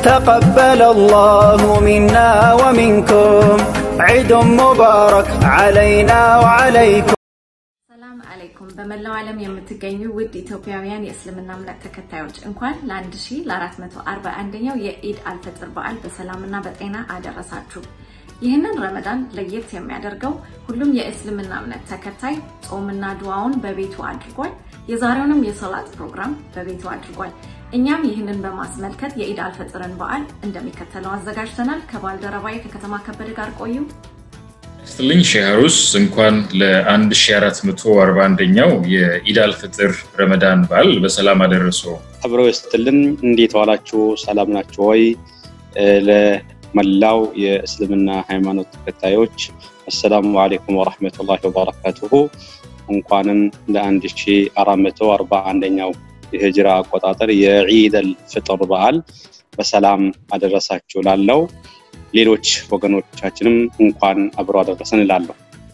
تقبل الله منا ومنكم عيد مبارك علينا وعليكم ሰላም አለይኩም በመላው ዓለም የምትገኙ ውድ ኢትዮጵያውያን የእስልምና እምነት ተከታዮች እንኳን ለ1441ኛው የኢድ አልፈጥር በዓል በሰላምና በጤና አደረሳችሁ። ይህንን ረመዳን ለየት የሚያደርገው ሁሉም የእስልምና እምነት ተከታይ ጾምና ድዋውን በቤቱ አድርጓል። የዛሬውንም የሰላት ፕሮግራም በቤቱ አድርጓል። እኛም ይህንን በማስመልከት የኢድ አልፈጥርን በዓል እንደሚከተለው አዘጋጅተናል። ከባልደረባዬ ከከተማ ከበደ ጋር ቆዩ። ስትልኝ ሼሃሩስ እንኳን ለ1441ኛው የኢድ አልፍጥር ረመዳን በዓል በሰላም አደረሰው። አብረው ይስጥልን። እንዴት ዋላችሁ? ሰላም ናችሁ ወይ? ለመላው የእስልምና ሃይማኖት ተከታዮች አሰላሙ አሌይኩም ወረሕመቱላሂ ወበረካቱሁ። እንኳንም ለ1441ኛው የሂጅራ አቆጣጠር የዒደል ፍጥር በዓል በሰላም አደረሳችሁ ላለው ሌሎች ወገኖቻችንም እንኳን አብሮ አደረሰን እላለሁ።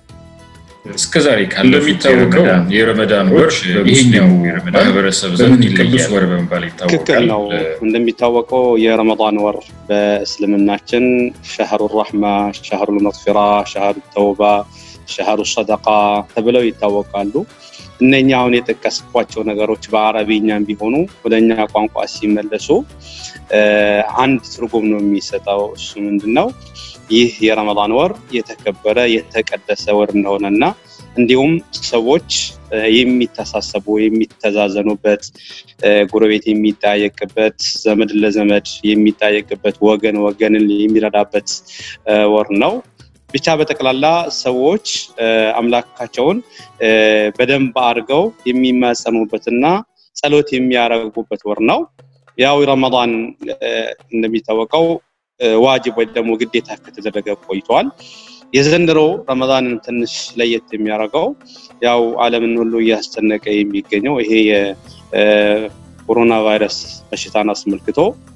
እስከዛሬ እንደሚታወቀው የረመዳን ወር ይሄኛው ማህበረሰብ ዘንድ ቅዱስ ወር በመባል ትክክል ይታወቃል። ነው። እንደሚታወቀው የረመዳን ወር በእስልምናችን ሸህሩ ራሕማ፣ ሸህሩ መግፊራ፣ ሸህሩ ተውባ፣ ሸህሩ ሰደቃ ተብለው ይታወቃሉ። እነኛ አሁን የጠቀስኳቸው ነገሮች በአረብኛም ቢሆኑ ወደ እኛ ቋንቋ ሲመለሱ አንድ ትርጉም ነው የሚሰጠው። እሱ ምንድን ነው? ይህ የረመዳን ወር የተከበረ የተቀደሰ ወር እንደሆነና እንዲሁም ሰዎች የሚተሳሰቡ የሚተዛዘኑበት፣ ጎረቤት የሚጠያየቅበት፣ ዘመድ ለዘመድ የሚጠያየቅበት፣ ወገን ወገንን የሚረዳበት ወር ነው። ብቻ በጠቅላላ ሰዎች አምላካቸውን በደንብ አድርገው የሚማጸኑበትና ጸሎት የሚያደርጉበት ወር ነው። ያው ረመዳን እንደሚታወቀው ዋጅብ ወይ ደግሞ ግዴታ ከተደረገ ቆይቷል። የዘንድሮ ረመዳንን ትንሽ ለየት የሚያደርገው ያው ዓለምን ሁሉ እያስጨነቀ የሚገኘው ይሄ የኮሮና ቫይረስ በሽታን አስመልክቶ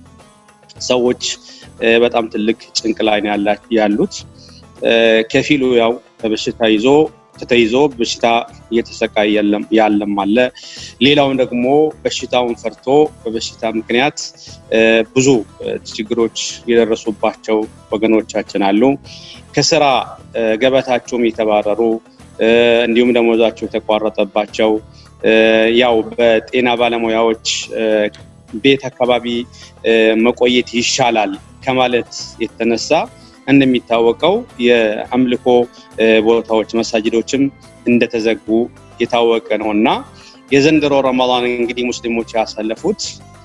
ሰዎች በጣም ትልቅ ጭንቅ ላይ ነው ያሉት። ከፊሉ ያው በበሽታ ይዞ ተይዞ በሽታ እየተሰቃየ ያለም አለ። ሌላውን ደግሞ በሽታውን ፈርቶ በበሽታ ምክንያት ብዙ ችግሮች የደረሱባቸው ወገኖቻችን አሉ። ከስራ ገበታቸውም የተባረሩ እንዲሁም ደሞዛቸው የተቋረጠባቸው ያው በጤና ባለሙያዎች ቤት አካባቢ መቆየት ይሻላል ከማለት የተነሳ እንደሚታወቀው የአምልኮ ቦታዎች መሳጅዶችም እንደተዘጉ የታወቀ ነው እና የዘንድሮ ረመዳን እንግዲህ ሙስሊሞች ያሳለፉት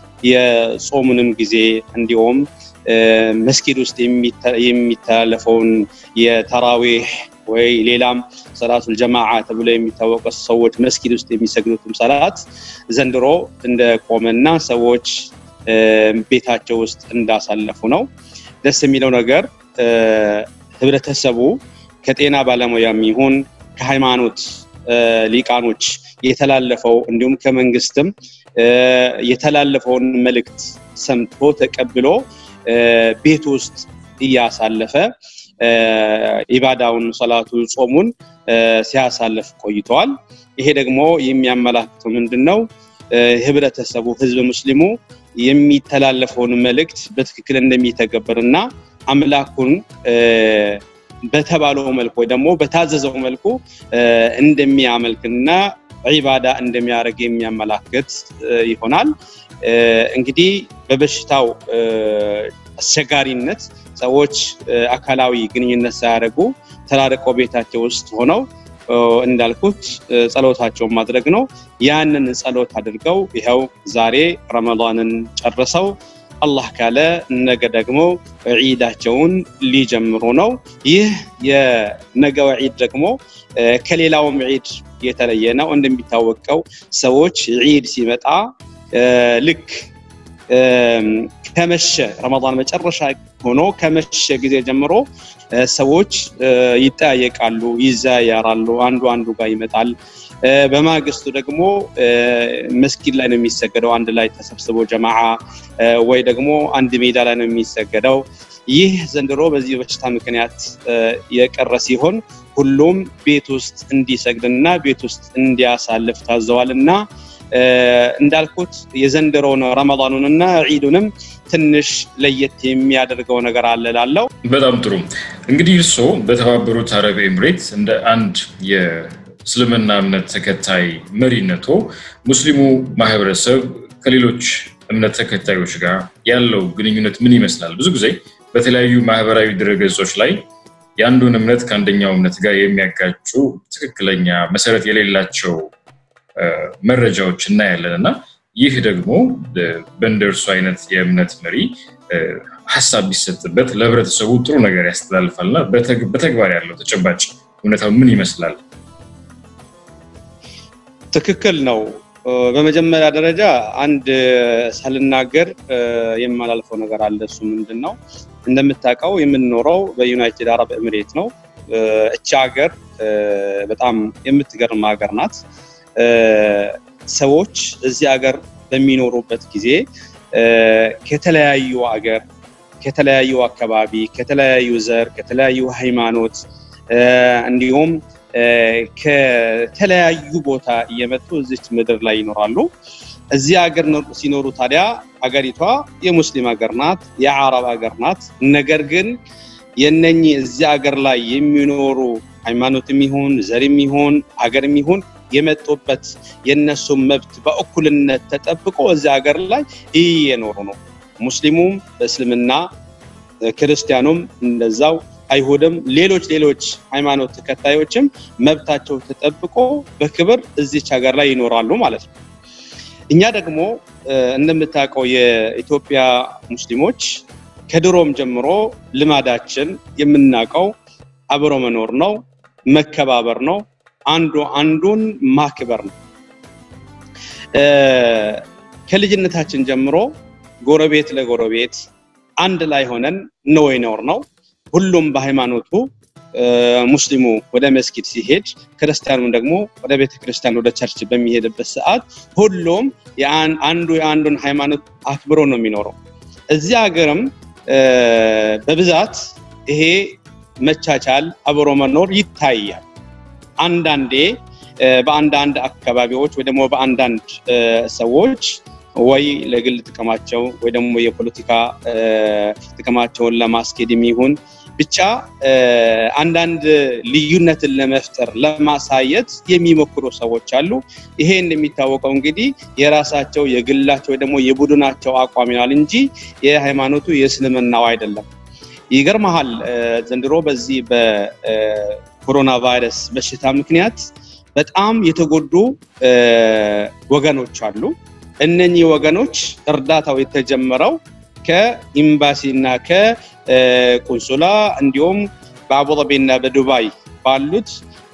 የጾሙንም ጊዜ እንዲሁም መስጊድ ውስጥ የሚተላለፈውን የተራዊህ ወይ ሌላም ሰላቱል ጀማዓ ተብሎ የሚታወቀ ሰዎች መስጊድ ውስጥ የሚሰግዱትም ሰላት ዘንድሮ እንደቆመና ሰዎች ቤታቸው ውስጥ እንዳሳለፉ ነው። ደስ የሚለው ነገር ህብረተሰቡ ከጤና ባለሙያም ይሁን ከሃይማኖት ሊቃኖች የተላለፈው እንዲሁም ከመንግስትም የተላለፈውን መልእክት ሰምቶ ተቀብሎ ቤት ውስጥ እያሳለፈ ኢባዳውን፣ ሰላቱ፣ ጾሙን ሲያሳልፍ ቆይተዋል። ይሄ ደግሞ የሚያመላክተው ምንድን ነው? ህብረተሰቡ ህዝብ ሙስሊሙ የሚተላለፈውን መልእክት በትክክል እንደሚተገብር እና አምላኩን በተባለው መልኩ ወይ ደግሞ በታዘዘው መልኩ እንደሚያመልክና ዒባዳ እንደሚያደርግ የሚያመላክት ይሆናል። እንግዲህ በበሽታው አስቸጋሪነት ሰዎች አካላዊ ግንኙነት ሳያደርጉ ተራርቀው ቤታቸው ውስጥ ሆነው እንዳልኩት ጸሎታቸውን ማድረግ ነው። ያንን ጸሎት አድርገው ይኸው ዛሬ ረመዳንን ጨርሰው አላህ ካለ ነገ ደግሞ ዒዳቸውን ሊጀምሩ ነው። ይህ የነገው ዒድ ደግሞ ከሌላውም ዒድ የተለየ ነው። እንደሚታወቀው ሰዎች ዒድ ሲመጣ ልክ ከመሸ ረመዳን መጨረሻ ሆኖ ከመሸ ጊዜ ጀምሮ ሰዎች ይጠያየቃሉ፣ ይዘያያራሉ፣ አንዱ አንዱ ጋር ይመጣል። በማግስቱ ደግሞ መስጊድ ላይ ነው የሚሰገደው፣ አንድ ላይ ተሰብስቦ ጀማዓ ወይ ደግሞ አንድ ሜዳ ላይ ነው የሚሰገደው። ይህ ዘንድሮ በዚህ በሽታ ምክንያት የቀረ ሲሆን ሁሉም ቤት ውስጥ እንዲሰግድና ቤት ውስጥ እንዲያሳልፍ ታዘዋል እና እንዳልኩት የዘንድሮውን ረመዳኑንና ዒዱንም ትንሽ ለየት የሚያደርገው ነገር አለ ላለው በጣም ጥሩ እንግዲህ እርስዎ በተባበሩት አረብ ኤምሬት እንደ አንድ የእስልምና እምነት ተከታይ መሪነቶ ሙስሊሙ ማህበረሰብ ከሌሎች እምነት ተከታዮች ጋር ያለው ግንኙነት ምን ይመስላል? ብዙ ጊዜ በተለያዩ ማህበራዊ ድረገጾች ላይ የአንዱን እምነት ከአንደኛው እምነት ጋር የሚያጋጩ ትክክለኛ መሰረት የሌላቸው መረጃዎች እናያለን እና ይህ ደግሞ በእንደርሱ አይነት የእምነት መሪ ሀሳብ ቢሰጥበት ለህብረተሰቡ ጥሩ ነገር ያስተላልፋል እና በተግባር ያለው ተጨባጭ እውነታው ምን ይመስላል? ትክክል ነው። በመጀመሪያ ደረጃ አንድ ሳልናገር የማላልፈው ነገር አለ። እሱ ምንድን ነው? እንደምታውቀው የምንኖረው በዩናይትድ አረብ ኤምሬት ነው። እቺ ሀገር በጣም የምትገርም ሀገር ናት። ሰዎች እዚህ ሀገር በሚኖሩበት ጊዜ ከተለያዩ ሀገር፣ ከተለያዩ አካባቢ፣ ከተለያዩ ዘር፣ ከተለያዩ ሃይማኖት እንዲሁም ከተለያዩ ቦታ እየመጡ እዚች ምድር ላይ ይኖራሉ። እዚህ ሀገር ሲኖሩ ታዲያ ሀገሪቷ የሙስሊም ሀገር ናት፣ የአረብ ሀገር ናት። ነገር ግን የነኚህ እዚህ ሀገር ላይ የሚኖሩ ሃይማኖትም ይሁን ዘርም ይሁን ሀገርም ይሁን የመጡበት የነሱ መብት በእኩልነት ተጠብቆ እዚህ ሀገር ላይ እየኖሩ ነው። ሙስሊሙም በእስልምና ክርስቲያኑም እንደዛው አይሁድም ሌሎች ሌሎች ሃይማኖት ተከታዮችም መብታቸው ተጠብቆ በክብር እዚች ሀገር ላይ ይኖራሉ ማለት ነው። እኛ ደግሞ እንደምታውቀው የኢትዮጵያ ሙስሊሞች ከድሮም ጀምሮ ልማዳችን የምናውቀው አብሮ መኖር ነው፣ መከባበር ነው፣ አንዱ አንዱን ማክበር ነው። ከልጅነታችን ጀምሮ ጎረቤት ለጎረቤት አንድ ላይ ሆነን ነው ይኖር ነው። ሁሉም በሃይማኖቱ ሙስሊሙ ወደ መስጊድ ሲሄድ ክርስቲያኑም ደግሞ ወደ ቤተክርስቲያን ወደ ቸርች በሚሄድበት ሰዓት ሁሉም አንዱ የአንዱን ሃይማኖት አክብሮ ነው የሚኖረው። እዚህ ሀገርም በብዛት ይሄ መቻቻል አብሮ መኖር ይታያል። አንዳንዴ በአንዳንድ አካባቢዎች ወይ ደግሞ በአንዳንድ ሰዎች ወይ ለግል ጥቅማቸው ወይ ደግሞ የፖለቲካ ጥቅማቸውን ለማስኬድ የሚሆን ብቻ አንዳንድ ልዩነትን ለመፍጠር ለማሳየት የሚሞክሩ ሰዎች አሉ። ይሄ እንደሚታወቀው እንግዲህ የራሳቸው የግላቸው ወይ ደግሞ የቡድናቸው አቋም ይሆናል እንጂ የሃይማኖቱ የእስልምናው አይደለም። ይገርመሃል፣ ዘንድሮ በዚህ በኮሮና ቫይረስ በሽታ ምክንያት በጣም የተጎዱ ወገኖች አሉ። እነኚህ ወገኖች እርዳታው የተጀመረው ከኤምባሲ እና ከቁንሱላ እንዲሁም በአቡዳቢ እና በዱባይ ባሉት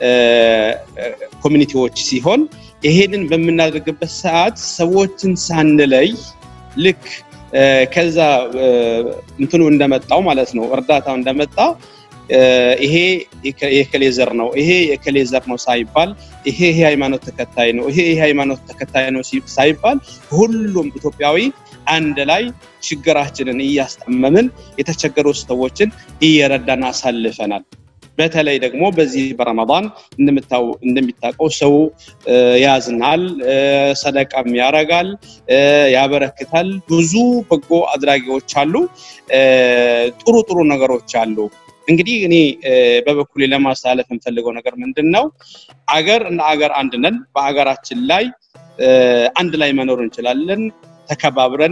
ኮሚኒቲዎች ሲሆን ይሄንን በምናደርግበት ሰዓት ሰዎችን ሳንለይ ልክ ከዛ እንትኑ እንደመጣው ማለት ነው እርዳታው እንደመጣ ይሄ የከሌ ዘር ነው፣ ይሄ የከሌ ዘር ነው ሳይባል ይሄ ይሄ ሃይማኖት ተከታይ ነው፣ ይሄ ይሄ ሃይማኖት ተከታይ ነው ሳይባል ሁሉም ኢትዮጵያዊ አንድ ላይ ችግራችንን እያስጠመምን የተቸገሩ ሰዎችን እየረዳን አሳልፈናል። በተለይ ደግሞ በዚህ በረመዳን እንደሚታወቀው ሰው ያዝናል፣ ሰደቃም ያረጋል፣ ያበረክታል። ብዙ በጎ አድራጊዎች አሉ፣ ጥሩ ጥሩ ነገሮች አሉ። እንግዲህ እኔ በበኩሌ ለማስተላለፍ የምፈልገው ነገር ምንድን ነው? አገር እና አገር አንድ ነን። በአገራችን ላይ አንድ ላይ መኖር እንችላለን። ተከባብረን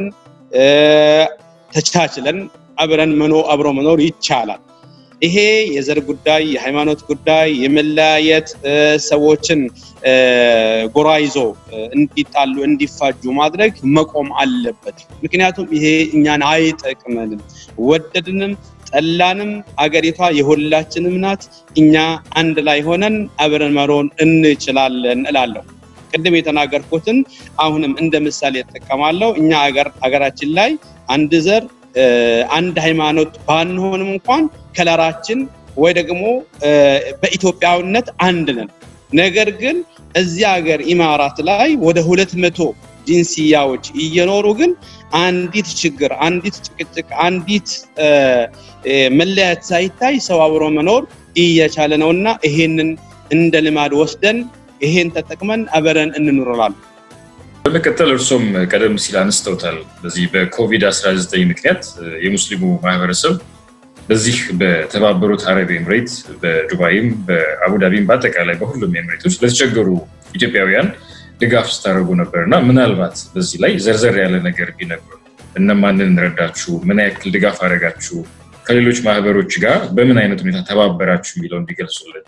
ተቻችለን አብረን መኖ አብሮ መኖር ይቻላል። ይሄ የዘር ጉዳይ፣ የሃይማኖት ጉዳይ፣ የመለያየት ሰዎችን ጎራ ይዞ እንዲጣሉ እንዲፋጁ ማድረግ መቆም አለበት። ምክንያቱም ይሄ እኛን አይጠቅመንም። ወደድንም ጠላንም አገሪቷ የሁላችንም ናት። እኛ አንድ ላይ ሆነን አብረን መሮን እንችላለን እላለሁ። ቅድም የተናገርኩትን አሁንም እንደ ምሳሌ እጠቀማለሁ። እኛ አገራችን ላይ አንድ ዘር አንድ ሃይማኖት ባንሆንም እንኳን ከለራችን ወይ ደግሞ በኢትዮጵያዊነት አንድ ነን። ነገር ግን እዚህ ሀገር ኢማራት ላይ ወደ ሁለት መቶ ጂንስያዎች እየኖሩ ግን አንዲት ችግር፣ አንዲት ጭቅጭቅ፣ አንዲት መለያየት ሳይታይ ሰው አብሮ መኖር እየቻለ ነው እና ይሄንን እንደ ልማድ ወስደን ይሄን ተጠቅመን አብረን እንኑረላል። በመቀጠል እርሶም ቀደም ሲል አንስተውታል። በዚህ በኮቪድ-19 ምክንያት የሙስሊሙ ማህበረሰብ በዚህ በተባበሩት አረብ ኤምሬት በዱባይም በአቡዳቢም በአጠቃላይ በሁሉም ኤምሬቶች ለተቸገሩ ኢትዮጵያውያን ድጋፍ ስታደርጉ ነበር እና ምናልባት በዚህ ላይ ዘርዘር ያለ ነገር ቢነግሩ እነማንን እንረዳችሁ፣ ምን ያክል ድጋፍ አደረጋችሁ፣ ከሌሎች ማህበሮች ጋር በምን አይነት ሁኔታ ተባበራችሁ የሚለው እንዲገልጹልን።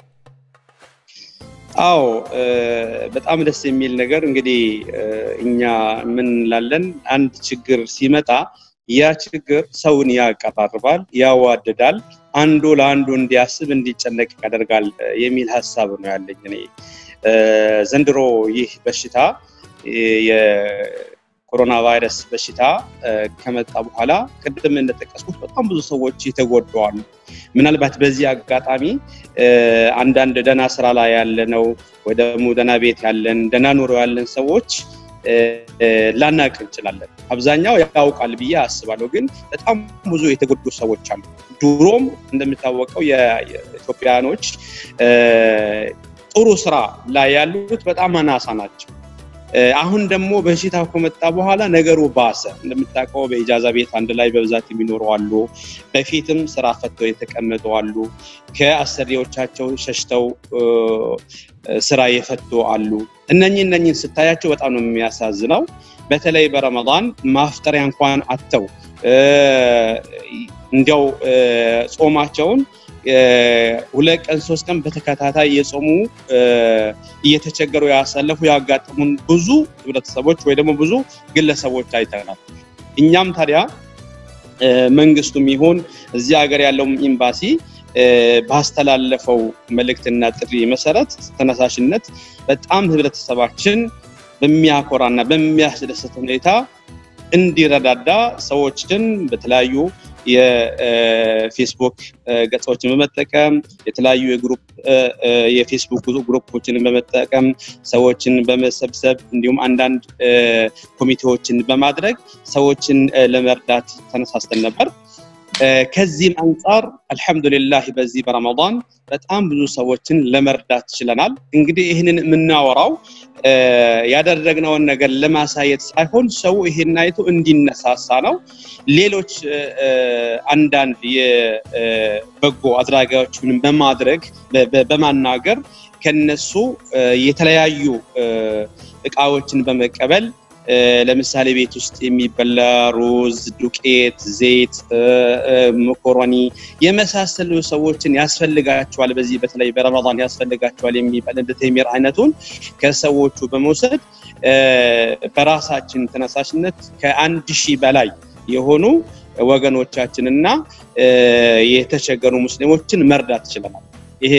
አዎ በጣም ደስ የሚል ነገር እንግዲህ እኛ ምን እንላለን፣ አንድ ችግር ሲመጣ ያ ችግር ሰውን ያቀራርባል፣ ያዋድዳል፣ አንዱ ለአንዱ እንዲያስብ እንዲጨነቅ ያደርጋል የሚል ሀሳብ ነው ያለኝ እኔ። ዘንድሮ ይህ በሽታ የኮሮና ቫይረስ በሽታ ከመጣ በኋላ ቅድም እንደጠቀስኩት በጣም ብዙ ሰዎች የተጎደዋሉ። ምናልባት በዚህ አጋጣሚ አንዳንድ ደህና ስራ ላይ ያለነው ወይ ደግሞ ደህና ቤት ያለን ደህና ኑሮ ያለን ሰዎች ላናቅ እንችላለን። አብዛኛው ያውቃል ብዬ አስባለሁ። ግን በጣም ብዙ የተጎዱ ሰዎች አሉ። ድሮም እንደሚታወቀው የኢትዮጵያኖች ጥሩ ስራ ላይ ያሉት በጣም አናሳ ናቸው። አሁን ደግሞ በሽታው ከመጣ በኋላ ነገሩ ባሰ። እንደምታውቀው በኢጃዛ ቤት አንድ ላይ በብዛት የሚኖሩ አሉ። በፊትም ስራ ፈተው የተቀመጡ አሉ። ከአሰሪዎቻቸው ሸሽተው ስራ የፈቱ አሉ። እነኚህ እነኚህን ስታያቸው በጣም ነው የሚያሳዝነው። በተለይ በረመዳን ማፍጠሪያ እንኳን አተው እንዲያው ጾማቸውን ሁለት ቀን ሶስት ቀን በተከታታይ የጾሙ እየተቸገሩ ያሳለፉ ያጋጠሙን ብዙ ህብረተሰቦች ወይ ደግሞ ብዙ ግለሰቦች አይተናል። እኛም ታዲያ መንግስቱም ይሁን እዚህ ሀገር ያለውም ኤምባሲ ባስተላለፈው መልእክትና ጥሪ መሰረት ተነሳሽነት በጣም ህብረተሰባችን በሚያኮራና በሚያስደስት ሁኔታ እንዲረዳዳ ሰዎችን በተለያዩ የፌስቡክ ገጾችን በመጠቀም የተለያዩ የግሩፕ የፌስቡክ ግሩፖችን በመጠቀም ሰዎችን በመሰብሰብ እንዲሁም አንዳንድ ኮሚቴዎችን በማድረግ ሰዎችን ለመርዳት ተነሳስተን ነበር። ከዚህም አንጻር አልሐምዱሊላህ በዚህ በረመዳን በጣም ብዙ ሰዎችን ለመርዳት ችለናል። እንግዲህ ይህንን የምናወራው ያደረግነውን ነገር ለማሳየት ሳይሆን ሰው ይሄን አይቶ እንዲነሳሳ ነው። ሌሎች አንዳንድ የበጎ አድራጊዎችን በማድረግ በማናገር ከነሱ የተለያዩ እቃዎችን በመቀበል ለምሳሌ ቤት ውስጥ የሚበላ ሩዝ፣ ዱቄት፣ ዘይት፣ መኮረኒ የመሳሰሉ ሰዎችን ያስፈልጋቸዋል። በዚህ በተለይ በረመዳን ያስፈልጋቸዋል የሚባል እንደ ቴሚር አይነቱን ከሰዎቹ በመውሰድ በራሳችን ተነሳሽነት ከአንድ ሺህ በላይ የሆኑ ወገኖቻችንና የተቸገሩ ሙስሊሞችን መርዳት ችለናል። ይሄ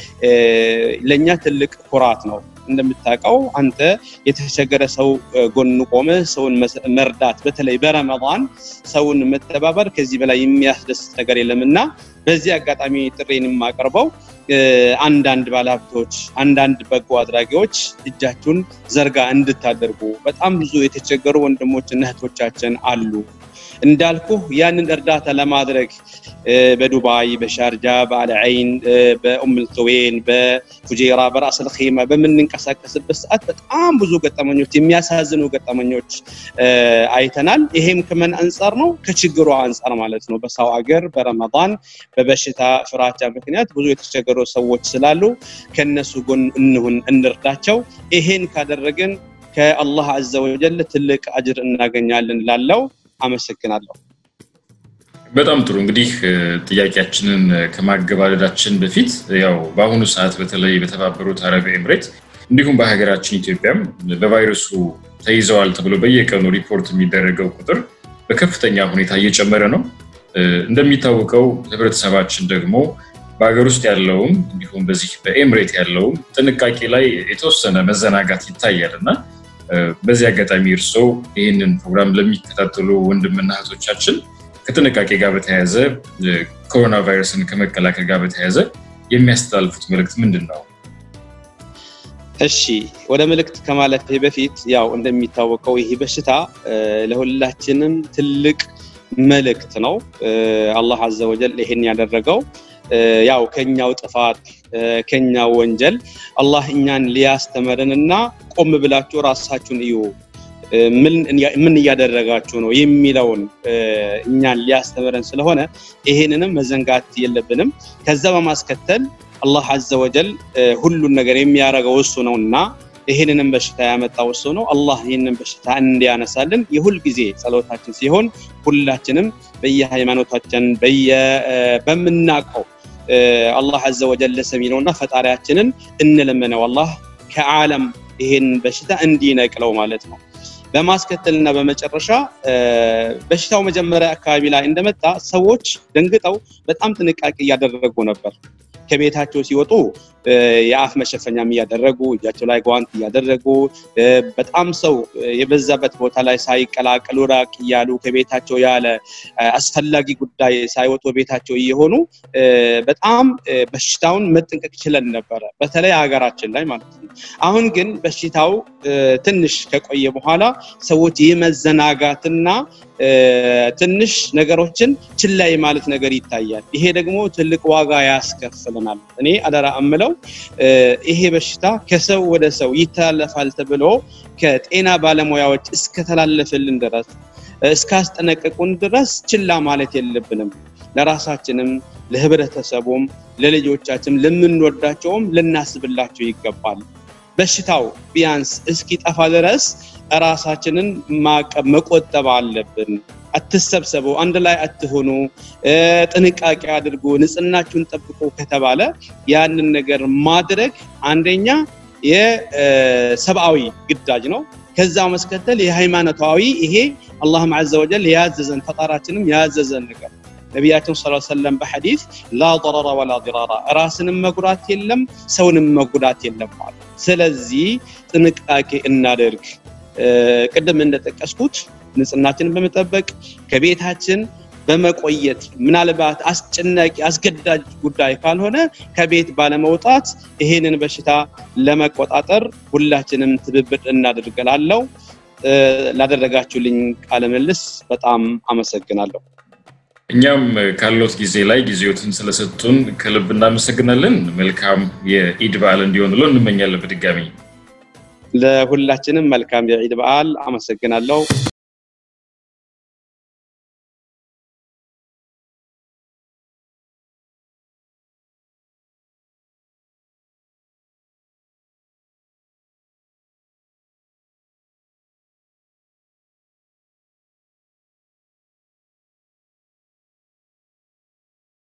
ለእኛ ትልቅ ኩራት ነው። እንደምታውቀው አንተ የተቸገረ ሰው ጎን ቆመ ሰውን መርዳት በተለይ በረመዳን ሰውን መተባበር ከዚህ በላይ የሚያስደስት ነገር የለም እና በዚህ አጋጣሚ ጥሬን የማቀርበው አንዳንድ ባለሀብቶች፣ አንዳንድ በጎ አድራጊዎች እጃችሁን ዘርጋ እንድታደርጉ በጣም ብዙ የተቸገሩ ወንድሞችና እህቶቻችን አሉ። እንዳልኩ ያንን እርዳታ ለማድረግ በዱባይ፣ በሻርጃ፣ በአልዐይን፣ በኡምልተዌን፣ በፉጄራ፣ በራስ ልኺማ በምንንቀሳቀስበት ሰዓት በጣም ብዙ ገጠመኞች የሚያሳዝኑ ገጠመኞች አይተናል። ይሄም ከምን አንጻር ነው? ከችግሩ አንጻር ማለት ነው። በሰው አገር በረመዳን በበሽታ ፍራቻ ምክንያት ብዙ የተቸገሩ ሰዎች ስላሉ ከነሱ ጎን እንሁን፣ እንርዳቸው። ይሄን ካደረግን ከአላህ አዘ ወጀል ትልቅ አጅር እናገኛለን ላለው አመሰግናለሁ። በጣም ጥሩ እንግዲህ ጥያቄያችንን ከማገባደዳችን በፊት ያው በአሁኑ ሰዓት በተለይ በተባበሩት አረብ ኤምሬት እንዲሁም በሀገራችን ኢትዮጵያም በቫይረሱ ተይዘዋል ተብሎ በየቀኑ ሪፖርት የሚደረገው ቁጥር በከፍተኛ ሁኔታ እየጨመረ ነው። እንደሚታወቀው ህብረተሰባችን ደግሞ በሀገር ውስጥ ያለውም እንዲሁም በዚህ በኤምሬት ያለውም ጥንቃቄ ላይ የተወሰነ መዘናጋት ይታያል እና በዚህ አጋጣሚ እርስዎ ይህንን ፕሮግራም ለሚከታተሉ ወንድምና እህቶቻችን ከጥንቃቄ ጋር በተያያዘ ኮሮና ቫይረስን ከመከላከል ጋር በተያያዘ የሚያስተላልፉት መልእክት ምንድን ነው? እሺ ወደ መልእክት ከማለፌ በፊት ያው እንደሚታወቀው ይህ በሽታ ለሁላችንም ትልቅ መልእክት ነው። አላህ አዘ ወጀል ይሄን ያደረገው ያው ከኛው ጥፋት ከኛው ወንጀል አላህ እኛን ሊያስተምረንና ቆም ብላችሁ ራሳችሁን እዩ ምን እያደረጋችሁ ነው የሚለውን እኛን ሊያስተምረን ስለሆነ ይሄንንም መዘንጋት የለብንም። ከዛ በማስከተል አላህ አዘ ወጀል ሁሉን ነገር የሚያደርገው እሱ ነው እና ይህንንም በሽታ ያመጣው እሱ ነው። አላህ ይህንን በሽታ እንዲያነሳልን የሁል ጊዜ ጸሎታችን ሲሆን ሁላችንም በየሃይማኖታችን በምናውቀው አላህ አዘ ወጀል ሰሚ ነውና ፈጣሪያችንን እንለምነው አላህ ከዓለም ይሄን በሽታ እንዲነቅለው ማለት ነው። በማስከተልና በመጨረሻ በሽታው መጀመሪያ አካባቢ ላይ እንደመጣ ሰዎች ደንግጠው በጣም ጥንቃቄ እያደረጉ ነበር። ከቤታቸው ሲወጡ የአፍ መሸፈኛም እያደረጉ እጃቸው ላይ ጓንት እያደረጉ በጣም ሰው የበዛበት ቦታ ላይ ሳይቀላቀሉ ራቅ እያሉ ከቤታቸው ያለ አስፈላጊ ጉዳይ ሳይወጡ ቤታቸው እየሆኑ በጣም በሽታውን መጠንቀቅ ችለን ነበረ፣ በተለይ ሀገራችን ላይ ማለት ነው። አሁን ግን በሽታው ትንሽ ከቆየ በኋላ ሰዎች የመዘናጋትና ትንሽ ነገሮችን ችላ ማለት ነገር ይታያል። ይሄ ደግሞ ትልቅ ዋጋ ያስከፍለናል። እኔ አደራ እምለው ይሄ በሽታ ከሰው ወደ ሰው ይተላለፋል ተብሎ ከጤና ባለሙያዎች እስከተላለፍልን ድረስ እስካስጠነቀቁን ድረስ ችላ ማለት የለብንም። ለራሳችንም፣ ለህብረተሰቡም፣ ለልጆቻችን፣ ለምንወዳቸውም ልናስብላቸው ይገባል። በሽታው ቢያንስ እስኪጠፋ ድረስ ራሳችንን ማቀብ መቆጠብ አለብን። አትሰብሰቡ፣ አንድ ላይ አትሆኑ፣ ጥንቃቄ አድርጉ፣ ንጽህናችሁን ጠብቁ ከተባለ ያንን ነገር ማድረግ አንደኛ የሰብአዊ ግዳጅ ነው። ከዛ መስከተል የሃይማኖታዊ ይሄ አላህም አዘ ወጀል ያዘዘን ፈጣራችንም ያዘዘን ነገር ነቢያችን ስ ሰለም በሐዲስ ላ ضረረ ወላ ዲራራ ራስንም መጉዳት የለም ሰውንም መጉዳት የለም ማለት ስለዚህ ጥንቃቄ እናደርግ ቅድም እንደጠቀስኩት ንጽህናችንን በመጠበቅ ከቤታችን በመቆየት ምናልባት አስጨናቂ አስገዳጅ ጉዳይ ካልሆነ ከቤት ባለመውጣት ይሄንን በሽታ ለመቆጣጠር ሁላችንም ትብብር እናደርገላለው። ላደረጋችሁልኝ ቃለ ምልልስ በጣም አመሰግናለሁ። እኛም ካሎት ጊዜ ላይ ጊዜዎትን ስለሰጡን ከልብ እናመሰግናለን። መልካም የኢድ በዓል እንዲሆንሎ እንመኛለን። በድጋሚ ለሁላችንም መልካም የኢድ በዓል አመሰግናለሁ።